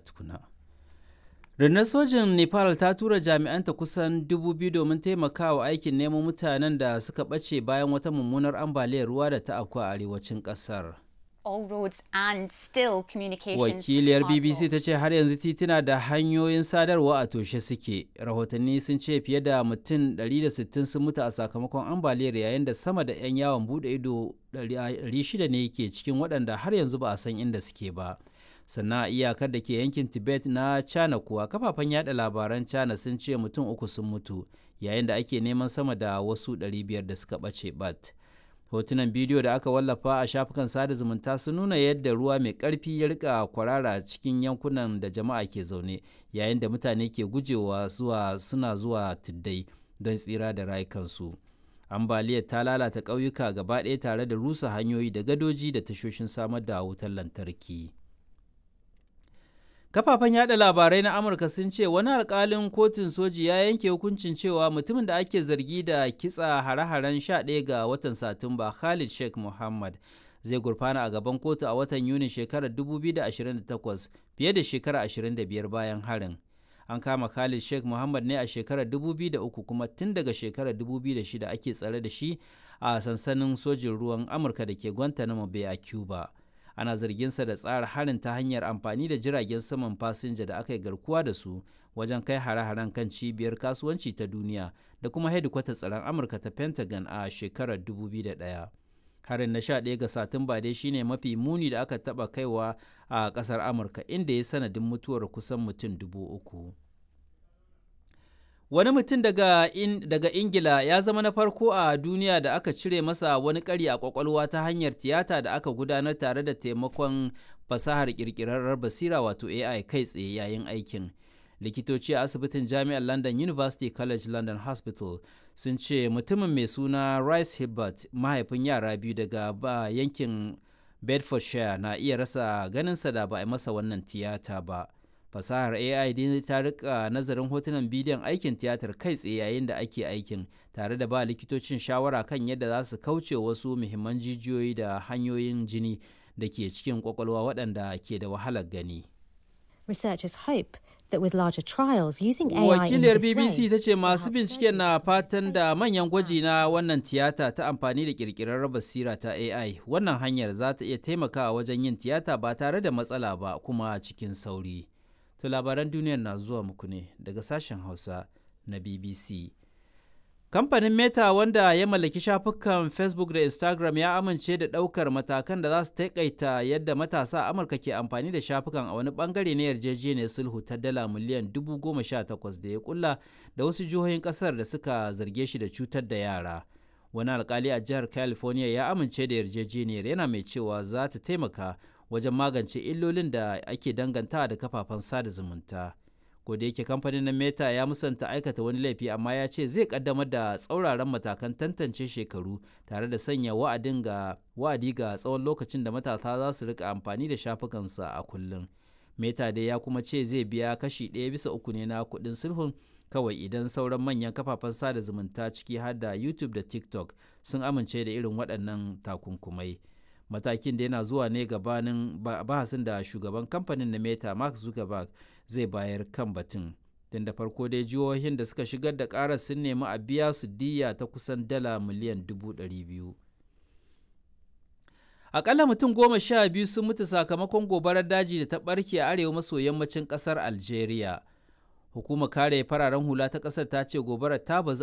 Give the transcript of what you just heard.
tukuna. Rundunar sojin Nepal ta tura jami'anta kusan dubu biyu domin taimakawa aikin neman mutanen da suka ɓace bayan wata mummunar ambaliyar ruwa da ta afku a arewacin ƙasar. all roads and still communications Wakiliyar are BBC blocked. ta ce har yanzu tituna da hanyoyin sadarwa a toshe suke. Rahotanni sun ce fiye da mutum 160 sun mutu a sakamakon ambaliyar yayin da sama da 'yan yawon bude ido 600 ne ke cikin waɗanda har yanzu ba a san inda suke ba. Sannan a iyakar da ke yankin Tibet na China kuwa kafafen yada labaran China sun ce mutum uku sun mutu yayin da ake neman sama da wasu 500 da suka ɓace bat. hotunan bidiyo da aka wallafa a shafukan sada zumunta sun nuna yadda ruwa mai ƙarfi ya rika kwarara cikin yankunan da jama'a ke zaune yayin da mutane ke gujewa zuwa suna zuwa tuddai don tsira da rayukansu ambaliyar ta lalata ƙauyuka gaba ɗaya tare da rusa hanyoyi da gadoji da tashoshin samar da wutar lantarki kafafen yada labarai na amurka sun ce wani alkalin kotun soji ya yanke hukuncin cewa mutumin da ake zargi da kitsa hare-haren 11 ga watan satumba khalid sheikh muhammad zai gurfana a gaban kotu a watan yuni shekarar 2028 fiye da shekara 25 bayan harin an kama khalid sheikh muhammad ne a shekarar 2003 kuma tun daga shekarar 2006 ake tsare da shi a sansanin sojin ruwan amurka da ke guantanamo bay a cuba ana zarginsa da tsara harin ta hanyar amfani da jiragen saman fasinja da aka yi garkuwa da su wajen kai hare-haren kan cibiyar kasuwanci ta duniya da kuma hedikwatar tsaron amurka ta pentagon a shekarar 2001 harin na 11 ga satumba dai shine mafi muni da aka taba kaiwa a kasar amurka inda ya sanadin mutuwar kusan mutum dubu uku Wani mutum daga, in, daga Ingila ya zama na farko a duniya da aka cire masa wani ƙari a ƙwaƙwalwa ta hanyar tiyata da aka gudanar tare da taimakon fasahar ƙirƙirarrar basira wato AI kai tsaye yayin aikin. Likitoci a asibitin Jami'ar London University College London Hospital sun ce mutumin mai suna Rice Hibbert mahaifin yara biyu daga ba yankin Bedfordshire na iya rasa ganinsa da ba a masa wannan tiyata ba. fasahar AI dai ta rika nazarin hotunan bidiyon aikin tiyatar kai tsaye yayin da ake aikin tare da ba likitocin shawara kan yadda za su kauce wasu muhimman jijiyoyi da hanyoyin jini da ke cikin kwakwalwa waɗanda ke da wahalar gani. Researchers hope that with larger trials using AI in Wakiliyar this BBC way, ta ce masu help binciken na fatan da manyan gwaji na wannan tiyata ta amfani da ƙirƙirar basira ta AI wannan hanyar za ta iya taimakawa wajen yin tiyata ba tare da matsala ba kuma cikin sauri. To labaran duniyar na zuwa muku ne daga sashen Hausa na BBC. Kamfanin Meta wanda ya mallaki shafukan Facebook da Instagram ya amince da ɗaukar matakan da za su taƙaita yadda matasa a Amurka ke amfani da shafukan a wani bangare na yarjejeniyar sulhu ta dala miliyan dubu goma sha takwas da ya kulla da wasu jihohin ƙasar da suka zarge shi da cutar da yara. Wani alkali a jihar California ya amince da yarjejeniyar yana mai cewa za ta taimaka wajen magance illolin da ake danganta da kafafen sada zumunta. da yake kamfanin na meta ya musanta aikata wani laifi amma ya ce zai kaddamar da tsauraran matakan tantance shekaru tare da sanya wa'adin ga wa'adi ga tsawon lokacin da matasa za su rika amfani da shafukansa a kullum meta dai ya kuma ce zai biya kashi ɗaya bisa uku ne na kuɗin sulhun kawai idan sauran manyan kafafen sada zumunta ciki har da youtube da tiktok sun amince da irin waɗannan takunkumai matakin da yana zuwa ne gabanin bahasin da shugaban kamfanin na meta mark zuckerberg zai bayar kan batun tun da farko dai jihohin da suka shigar da karar sun nemi a biya su diya ta kusan dala miliyan dubu ɗari biyu akalla mutum goma sha biyu sun mutu sakamakon gobarar daji da ta ɓarke a arewa maso yammacin ƙasar algeria hukumar kare fararen hula ta ƙasar ta ce gobarar ta bazu